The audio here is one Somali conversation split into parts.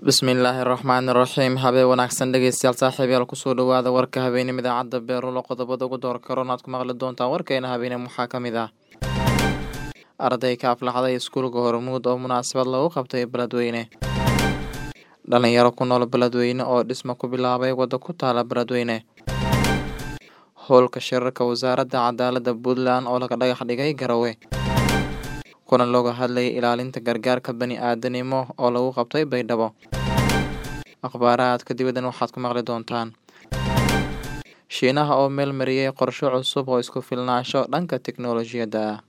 bismillaahi raxmaani raxiim habeen wanaagsan dhegeystayaal saaxiibayaal kusoo dhawaada warka habeenimo idaacadda beerulo qodobada ugu door karoon aad ku maqli doontaan warkeena habeenimo waxaa ka mid ah arday ka aflaxday iskuulka hormuud oo munaasabad lagu qabtay beledweyne dhalinyaro ku nool beledweyne oo dhisma ku bilaabay waddo ku taala beledweyne howlka shirarka wasaaradda cadaaladda puntland oo laga dhagax dhigay garowe kuna looga hadlayay ilaalinta gargaarka bani aadanimo oo lagu qabtay baydhabo akhbaarahaadka dibaddan waxaad ku maqli doontaan shiinaha oo meel mariyey qorshe cusub oo isku filnaansho dhanka tiknolojiyadda ah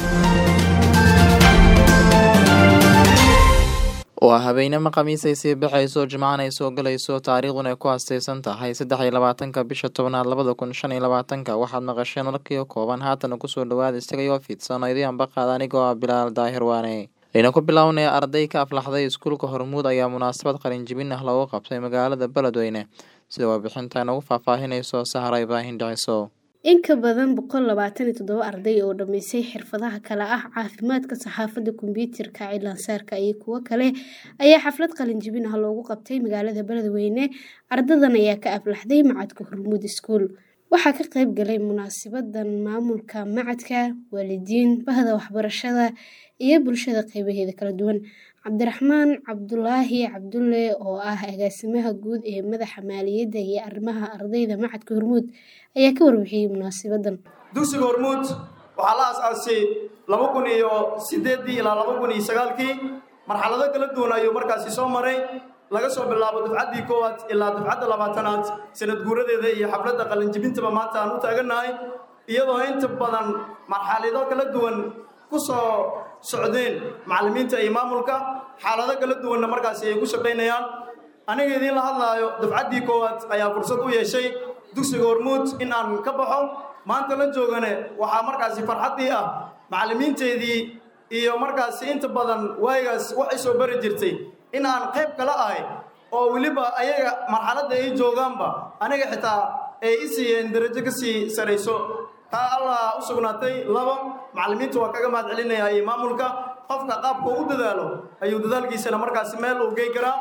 waa habeenimo khamiis ay sii baxayso jimcaan ay soo galayso taariikhdun ay ku hastaysan tahay saddex iyo labaatanka bisha tobnaad labada kun shan iyo labaatanka waxaad maqasheen warkii kooban haatana kusoo dhawaada isagayoo fidsan oo idiin baqaad anigoo ah bilaal daahir waane ayna ku bilownaya arday ka aflaxday iskuulka hormuud ayaa munaasabad qalinjibin ah loogu qabtay magaalada beledweyne sida warbixinta inagu faahfaahinayso sahra ibraahim dhiciso in ka badan boqol labaatan iyo toddoba arday oo dhammaysay xirfadaha kale ah caafimaadka saxaafadda kombyuutarka cilaansaarka iyo kuwo kale ayaa xaflad qalinjibin ah loogu qabtay magaalada beledweyne ardadan ayaa ka aflaxday macadka hormuud iskuul waxaa ka qayb galay munaasabadan maamulka macadka waalidiin bahda waxbarashada iyo bulshada qeybaheeda kala duwan cabdiraxmaan cabdulaahi cabdulle oo ah agaasimaha guud ee madaxa maaliyadda iyo arrimaha ardayda macadka hormuud ayaa ka warbixiyey munaasabadan dugsiga hormuud waxaa la asaasay laba kun iyo sideeddii ilaa laba kun iyo sagaalkii marxalado kala duwan ayuu markaasi soo maray laga soo bilaabo dufcaddii koowaad ilaa dufcadda labaatanaad sanad guuradeeda iyo xafladda qalinjibintaba maanta aan u taagannahay iyadoo inta badan marxalado kala duwan ku soo socdeen macallimiinta iyo maamulka xaalado kala duwanna markaasi ay ku shaqaynayaan aniga idiin la hadlaayo dufcaddii koowaad ayaa fursad u yeeshay dugsiga hormuud in aan ka baxo maanta la joogane waxaa markaasi farxaddii ah macallimiinteedii iyo markaasi inta badan waayigaas waxay soo bari jirtay in aan qayb kala ahay oo weliba ayaga marxaladda ay joogaanba aniga xitaa ay i siiyeen darajo ka sii sarayso taa allah u sugnaatay labo macallimiinta waa kaga mahad celinaya iyo maamulka qofka qaabka u dadaalo ayuu dadaalkiisana markaasi meel uu gey karaa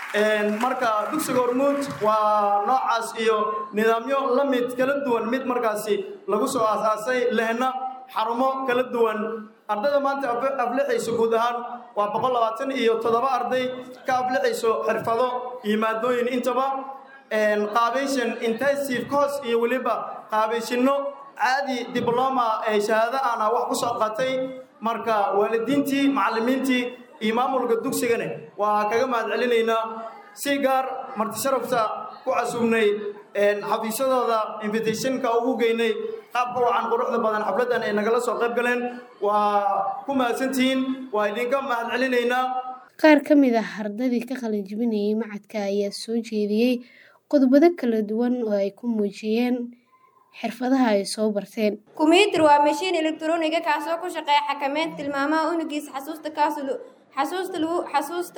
marka dugsiga hormuud waa noocaas iyo nidaamyo la mid kala duwan mid markaasi lagu soo aasaasay lehna xarumo kala duwan ardayda maanta aflixayso guud ahaan waa boqol labaatan iyo toddoba arday ka aflixayso xirfado iyo maadooyin intaba qaabayshan intensive course iyo weliba qaabayshinno caadi dibloma ee shahaado ana wax ku soo qatay marka waalidiintii macallimiintii iyo maamulka dugsigane waa kaga mahad celinaynaa si gaar marti sharafta ku casuubnay xafiisyadooda invitationka ugu geynay qaabka wacan quruxda badan xafladdan ay nagala soo qayb galeen waa ku mahadsantihiin waa idinka mahad celinaynaa qaar ka mid ah ardadii ka qalinjibinayay macadka ayaa soo jeediyey qodobado kala duwan oo ay ku muujiyeen xirfadaha ay soo barteen kumbiyuutar waa mashiin elektroniga kaasoo ku shaqeeya xakameynta tilmaamaha unugiisa xasuusta kaas xasuusta lagu xasuusta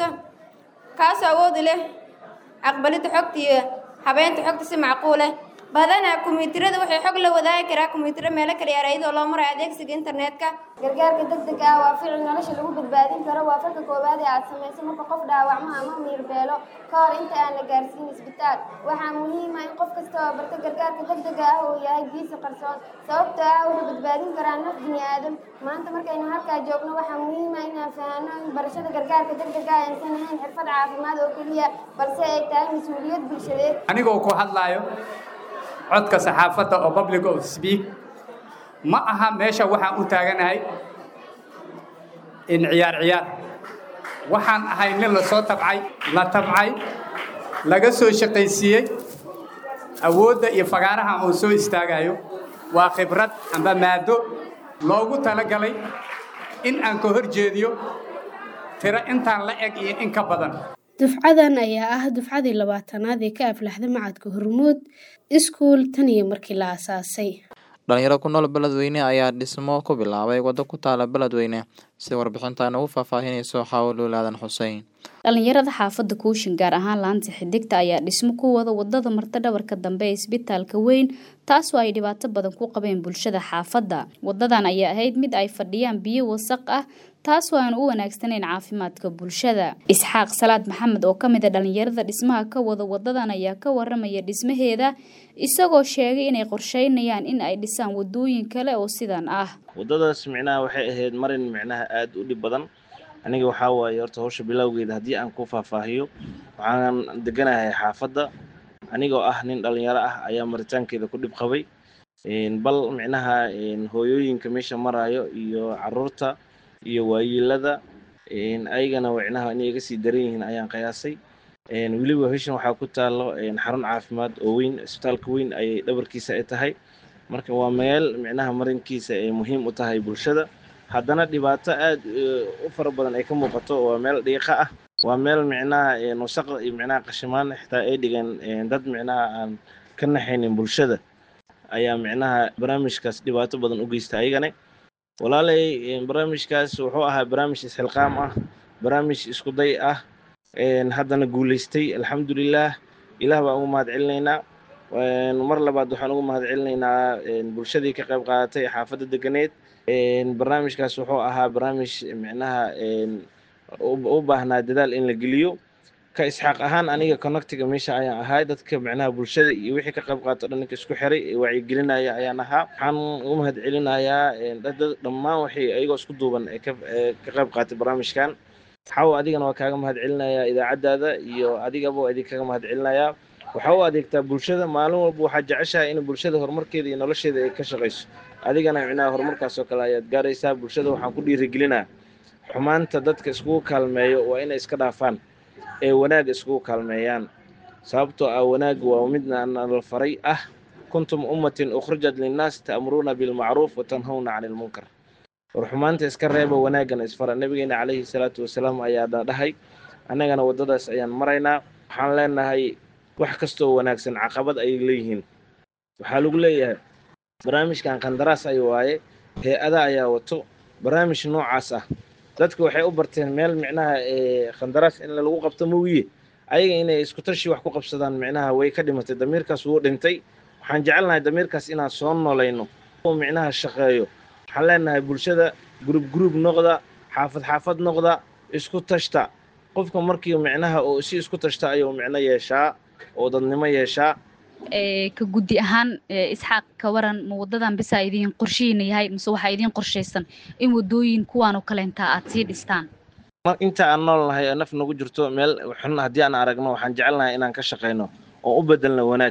kaasoo awoodi leh aqbalidda xogta iyo habeynta xogta si macquuleh badanaa kumbiyuutarada waxay xog la wadaagi karaa kumbiyuutaro meelo kala yaara iyadoo loo marayo adeegsiga internetka gargaarka degdega ah waa ficil nolosha lagu badbaadin karo waa falka koowaad ee aad samayso marka qof dhaawacmo ama miirbeelo ka hor inta aan la gaarsiin isbitaal waxaa muhiima in qof kasta oo barta gargaarka degdega ah uu yahay giisa qarsoon sababtoo ah wuxuu badbaadin karaa naf bini aadam maanta markaynu halkaa joogno waxaa muhiima inaan fahanno in barashada gargaarka degdega ah aysan ahayn xirfad caafimaad oo keliya balse ay tahay mas-uuliyad bulshadeed anigoo ku hadlaayo codka saxaafadda oo public of speak ma aha meesha waxaan u taaganahay in ciyaar ciyaar waxaan ahay nin la soo tabcay la tabcay laga soo shaqaysiiyey awoodda iyo fagaaraha uu soo istaagayo waa khibrad amba maado loogu talagalay in aan ka hor jeediyo tiro intaan la eg iyo in ka badan dufcadan ayaa ah dufcadii labaatanaad ee ka aflaxda macadka hormuud iskuul tan iyo markii la asaasay dhalinyaro ku nool beledweyne ayaa dhismo ku bilaabay waddo ku taala beledweyne sida warbixinta inagu faahfaahinayso xaawoluul aadan xusein dhalinyarada xaafadda kuushin gaar ahaan laanta xidigta ayaa dhismo ku wada wadada marta dhabarka dambe ee isbitaalka weyn taasoo ay dhibaato badan ku qabeen bulshada xaafadda wadadan ayaa ahayd mid ay fadhiyaan biyo wasaq ah taasoo aan u wanaagsanayn caafimaadka bulshada isxaaq salaad maxamed oo ka mid a dhalinyarada dhismaha ka wada wadadan ayaa ka waramaya dhismaheeda isagoo sheegay inay qorsheynayaan in ay dhisaan wadooyin kale oo sidan ah wadadaas micnaha waxay ahayd marin micnaha aada u dhib badan aniga waxaa waaye horta hawsha bilowgeeda haddii aan ku faahfaahiyo waxaan deganahay xaafadda anigoo ah nin dhalinyaro ah ayaa maritaankeeda ku dhib qabay bal micnaha hooyooyinka meesha maraayo iyo caruurta iyo waayiilada ayagana micnaha inay iga sii daran yihiin ayaan qiyaasay weliba heshan waxaa ku taalo xarun caafimaad oo weyn isbitaalka weyn ayay dhabarkiisa ay tahay marka waa meel micnaha marinkiisa ay muhiim u tahay bulshada haddana dhibaato aad u fara badan ay ka muuqato waa meel dhiiqa ah waa meel micnaha wasaq iyo micnaha qashimaan xitaa ay dhigeen dad micnaha aan ka naxaynin bulshada ayaa micnaha barnaamijkaas dhibaato badan u geysta ayagane walaalay barnaamijkaas wuxuu ahaa barnaamij isxilqaam ah barnaamij isku day ah haddana guulaystay alxamdulilah ilaah baan ugu mahad celinaynaa mar labaad waxaan ugu mahad celinaynaa bulshadii ka qayb qaadatay xaafadda deganeed barnaamijkaas wuxuu ahaa barnaamij micnaha u baahnaa dadaal in la geliyo ka isxaaq ahaan aniga connectiga meesha ayaan ahay dadka micnaha bulshada iyo wixii ka qayb qaato dhan ninka isku xiray wacyigelinaya ayaan ahaa waxaan u mahad celinayaa dhammaan waxay ayagoo isku duuban ee ka qayb qaatay barnaamijkan xaw adigana waa kaaga mahad celinayaa idaacaddaada iyo adigaba waa idinkaga mahad celinayaa waxaa u adeegtaa bulshada maalin walba waxaad jeceshahay in bulshada horumarkeeda iyo nolosheeda ay ka shaqayso adigana micnaha horumarkaas oo kale ayaad gaaraysaa bulshada waxaan ku dhiirigelinaa xumaanta dadka iskugu kaalmeeyo waa inay iska dhaafaan ee wanaag iskugu kaalmeeyaan sababtoo ah wanaag waa midna nala faray ah kuntum ummatin ukhrijat linnaas ta'muruuna bilmacruuf watanhawna cani ilmunkar war xumaanta iska reeba wanaagana isfara nabigeena calayhi salaatu wasalaam ayaa dhahay annagana waddadaas ayaan maraynaa waxaan leenahay wax kastoo wanaagsan caqabad ayay leeyihiin waxaa lagu leeyahay barnaamijkan qandaraas ay waaye hay-ada ayaa wato barnaamij noocaas ah dadka waxay u barteen meel micnaha qandaraas in lagu qabto moogiye ayaga inay isku tashi wax ku qabsadaan micnaha way ka dhimatay damiirkaas wuu dhintay waxaan jecelnahay damiirkaas inaan soo nolayno oo micnaha shaqeeyo waxaan leenahay bulshada gurub gurub noqda xaafad xaafad noqda isku tashta qofka markii micnaha oo si isku tashta ayuu micno yeeshaa oo dadnimo yeeshaa ka guddi ahaan isxaaq ka waran ma wadadan bisaa idiin qorshihiina yahay mise waxaa idiin qorshaysan in wadooyin kuwaanoo kaleentaa aad sii dhistaan inta aan nool nahay oo naf nagu jirto meel xun haddii aan aragno waxaan jecelnahay inaan ka shaqayno oo u bedelno wanaag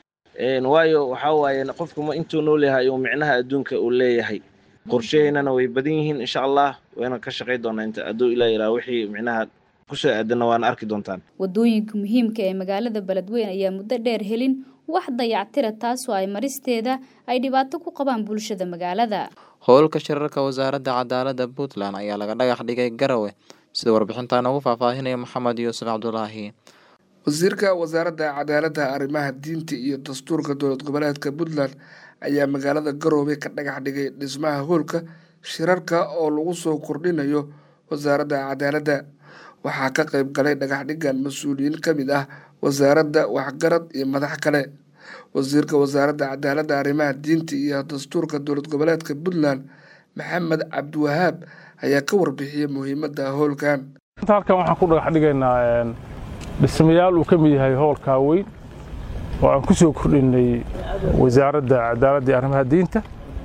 waayo waxaa waaye qofku intuu nool yahay ayuu micnaha adduunka uu leeyahay qorshaheynana way badan yihiin insha allah wayna ka shaqay doonaa inta hadduu ilaa yiraa wixii micnaha kusoo aadana waana arki doontaan wadooyinka muhiimka ee magaalada beledweyn ayaa muddo dheer helin wax dayactira taasoo ay maristeeda ay dhibaato ku qabaan bulshada magaalada howlka shirarka wasaaradda cadaaladda puntland ayaa laga dhagax dhigay garawe sida warbixintan ugu faahfaahinaya maxamed yuusuf cabdulaahi wasiirka wasaaradda cadaaladda arrimaha diinta iyo dastuurka dowlad goboleedka puntland ayaa magaalada garoobe ka dhagax dhigay dhismaha howlka shirarka oo lagu soo kordhinayo wasaaradda cadaaladda waxaa ka qayb galay dhagaxdhigan mas-uuliyiin ka mid ah wasaaradda waxgarad iyo madax kale wasiirka wasaaradda cadaaladda arrimaha diinta iyo dastuurka dowlad goboleedka puntland maxamed cabdiwahaab ayaa ka warbixiyey muhiimadda howlkan halkan waxaan ku dhagax dhigaynaa dhismayaal uu ka mid yahay howlkaa weyn oo aan ku soo kordhinay wasaaradda cadaaladda iyo arrimaha diinta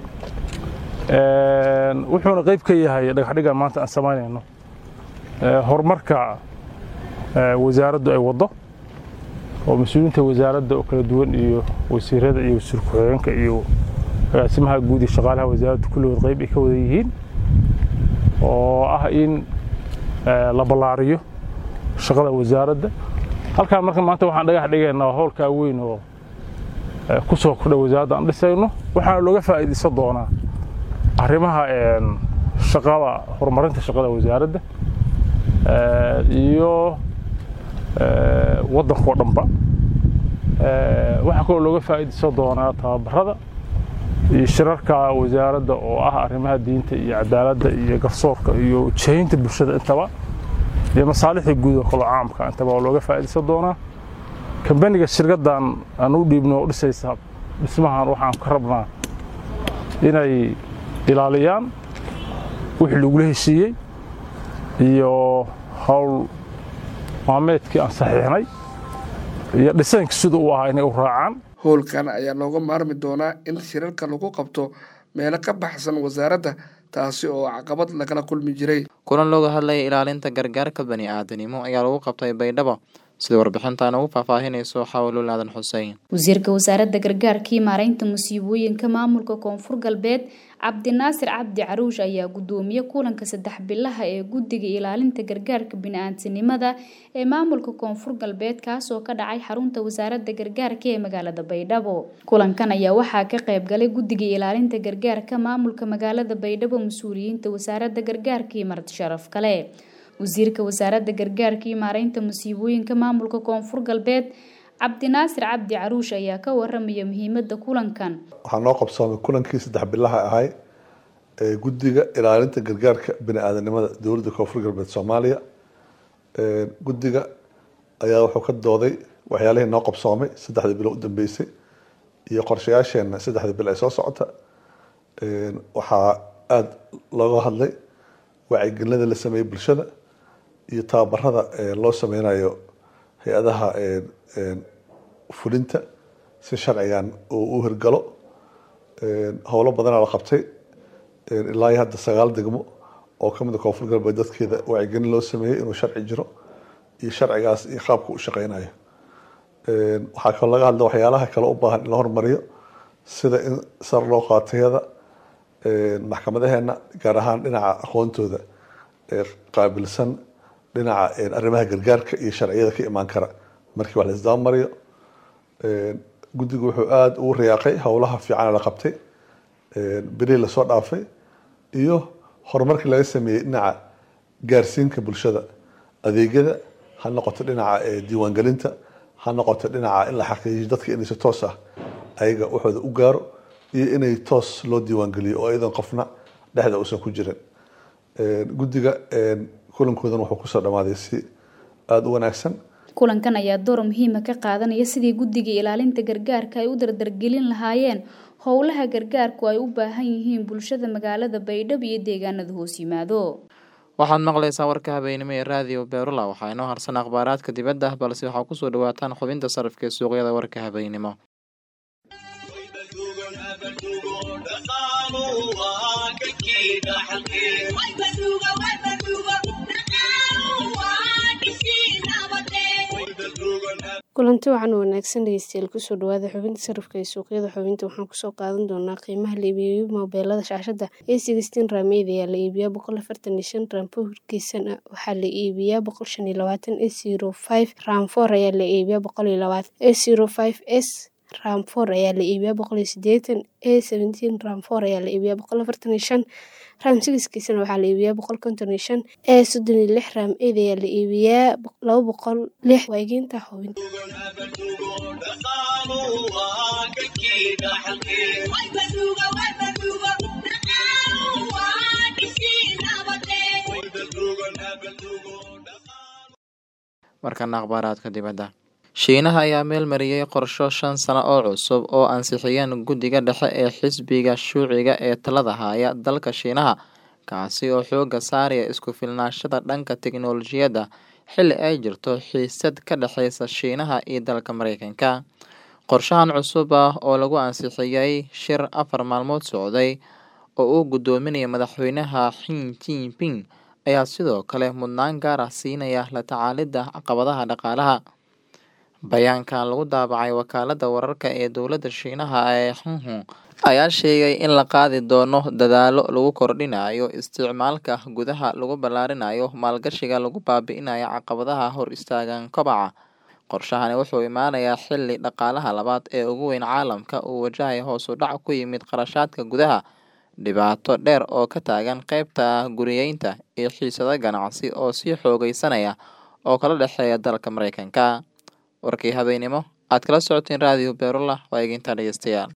wuxuuna qayb ka yahay dhagaxdhigan maanta aan samaynayno horumarka wasaaraddu ay waddo oo mas-uuliyiinta wasaaradda oo kala duwan iyo wasiirada iyo wasiir ku-xigeenka iyo agaasimaha guud iyo shaqaalaha wasaaradda kulligood qayb ay ka wada yihiin oo ah in la ballaariyo shaqada wasaaradda halkaan marka maanta waxaan dhagax dhigaynaa howlkaa weyn oo ku soo kordha wasaaradda aan dhisayno waxaana looga faa'iidaysan doonaa arrimaha shaqada horumarinta shaqada wasaaradda iyo waddankao dhanba waxaa kaloo looga faa'iidaysan doonaa tababarada iyo shirarka wasaaradda oo ah arrimaha diinta iyo cadaaladda iyo garsoorka iyo jihaynta bulshada intaba iyo masaalixda guud oo kalo caamka intaba waa looga faa'iidaysan doonaa kambaniga shirkaddan aan u dhiibno oo dhisaysa dhismahan waxaan ka rabnaa inay ilaaliyaan wixii lagula heshiiyey iyo howl maameedkii aan saxiixnay iyo dhisaynka sida uu ahaa inay u raacaan howlkan ayaa looga maarmi doonaa in shirarka lagu qabto meelo ka baxsan wasaaradda taasi oo caqabad lagala kulmi jiray kulan looga hadlaya ilaalinta gargaarka bani aadanimo ayaa lagu qabtay baydhabo sida warbixintan ugu faahfaahinayso xawluul aadan xuseen wasiirka wasaaradda gargaarka iyo maaraynta musiibooyinka maamulka koonfur galbeed cabdinaasir cabdi caruush ayaa gudoomiye kulanka saddex bilaha ee guddiga ilaalinta gargaarka bini-aadanimada ee maamulka koonfur galbeed kaasoo ka dhacay xarunta wasaaradda gargaarka ee magaalada baydhabo kulankan ayaa waxaa ka qayb galay guddiga ilaalinta gargaarka maamulka magaalada baydhabo mas-uuliyiinta wasaaradda gargaarka iyo marti sharaf kale wasiirka wasaaradda gargaarka iyo maaraynta musiibooyinka maamulka koonfur galbeed cabdinaasir cabdi caruush ayaa ka waramaya muhiimada kulankan waxaa noo qabsoomay kulankii saddex bilaha ahay ee guddiga ilaalinta gargaarka bini-aadanimada dowladda koonfur galbeed soomaaliya guddiga ayaa wuxuu ka dooday waxyaalihii noo qabsoomay saddexdii bilo u dambeysay iyo qorshayaasheena saddexdii bil ee soo socota waxaa aada looga hadlay wacyigelinada la sameeyey bulshada iyo tababarada loo sameynayo hay-adaha fulinta si sharcigan uu u hirgalo howlo badanaa la qabtay ilaa iyo hadda sagaal degmo oo kamid a koonfur galbeed dadkeeda wacyigelin loo sameeyey inuu sharci jiro iyo sharcigaas iyo qaabka u shaqeynayo waxaa kaloo laga hadla waxyaalaha kale u baahan in la hormariyo sida in sar loo qaatayada maxkamadaheena gaar ahaan dhinaca aqoontooda qaabilsan dhinaca arrimaha gargaarka iyo sharciyada ka imaan kara markii wax la isdabamariyo guddigu wuxuu aada ugu riyaaqay howlaha fiican la qabtay bilihii lasoo dhaafay iyo horumarkii laga sameeyey dhinaca gaarsiinka bulshada adeegyada ha noqoto dhinaca diiwaangelinta ha noqoto dhinaca in la xaqiijiyo dadka inay si toos ah ayaga waxooda u gaaro iyo inay toos loo diiwaangeliyo oo iyadan qofna dhexda uusan ku jirin guddiga kulankoodan wuxuu kusoo dhamaaday si aada u wanaagsan kulankan ayaa door muhiima ka qaadanaya sidii guddiga ilaalinta gargaarka ay u dardargelin lahaayeen howlaha gargaarku ay u baahan yihiin bulshada magaalada baydhabo iyo deegaanada hoos yimaado waxaad maqlaysaa warka habeenimo ee raadiyo beerula waxaa inoo harsan akhbaaraadka dibadda ah balse waxaa kusoo dhawaataan xubinta sarafka ee suuqyada warka habeenimo kulanti waxaan wanaagsan dhegeystayaal kusoo dhawaada xubinta sarafka ee suuqyada xubinta waxaan kusoo qaadan doonaa qiimaha la iibiyo moobeelada shaashada a sixteen raameyd ayaa la iibiyaa boqol afartan iyo shan raam powerkiisana waxaa la iibiyaa boqol shan iyo labaatan a zero five raam four ayaa la iibiyaa boqol iyo labaatan a zero five s ram four ayaa la iibiyaa boqol iyo sideetan a seventeen ram four ayaa la iibiyaa boqol afartan iyo shan ram sigiskiisana waxaa la iibiyaa boqol konton iyo shan a soddon iyo lix ram eed ayaa la iibiyaa laba boqol lix waageynta xubin markana akhbaaraadka dibadda shiinaha ayaa meel mariyey qorsho shan sano oo cusub oo ansixiyeen guddiga dhexe ee xisbiga shuuciga ee talada haya dalka shiinaha kaasi oo xooga saaraya isku filnaashada dhanka tiknolojiyadda xilli ay jirto xiisad ka dhexeysa shiinaha iyo dalka mareykanka qorshahan cusub ah oo lagu ansixiyey shir afar maalmood socday oo uu guddoominaya madaxweynaha xin jinping ayaa sidoo kale mudnaan gaar ah siinaya la tacaalidda caqabadaha dhaqaalaha bayaankan lagu daabacay wakaalada wararka ee dowladda shiinaha ee xunhun ayaa sheegay in la qaadi doono dadaalo lagu kordhinayo isticmaalka gudaha lagu ballaarinayo maalgashiga lagu baabi'inayo caqabadaha hor istaagan kobaca qorshahani wuxuu imaanayaa xilli dhaqaalaha labaad ee ugu weyn caalamka uu wajahaya hoos u dhac ku yimid qarashaadka gudaha dhibaato dheer oo ka taagan qeybta guriyeynta iyo xiisado ganacsi oo sii xoogeysanaya oo kala dhexeeya dalka mareykanka warkii habeenimo aad kala socoteen raadiyo beerula waa eeginta dhegeystayaal